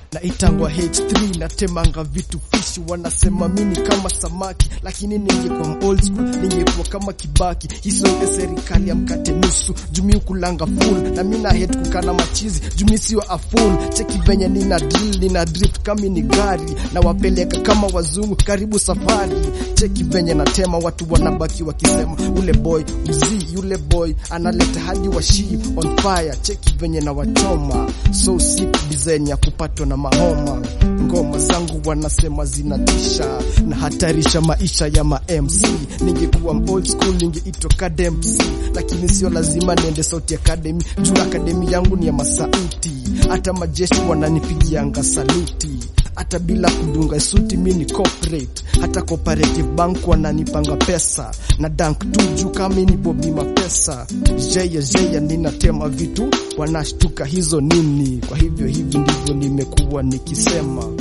na itangwa H3 natemanga vitu fishi, wanasema mini kama samaki, lakini ningekuwa old school ningekuwa kama Kibaki. Hizo ya serikali ya mkate nusu jumi kulanga full na mina hate kukana machizi jumi sio a full. Cheki venye nina drill nina drift kama ni gari na wapeleka kama wazungu, karibu safari. Cheki venye natema watu wanabaki wakisema ule boy mzii, yule boy analeta hadi washi on fire. Cheki venye na wachoma so sick design ya kupatwa na mahoma. Ngoma zangu wanasema zinatisha na hatarisha maisha ya ma MC. Ningekuwa old school ningeitwa Kademc, lakini sio lazima niende Sauti Academy juu akademi yangu ni ya masauti. Hata majeshi wananipigianga saluti hata bila kudunga suti, mi ni corporate. Hata cooperative bank wananipanga pesa na dank tu juu kama ni bobi mapesa. Jeya jeya, ninatema vitu wanashtuka hizo nini. Kwa hivyo hivi ndivyo nimekuwa nikisema.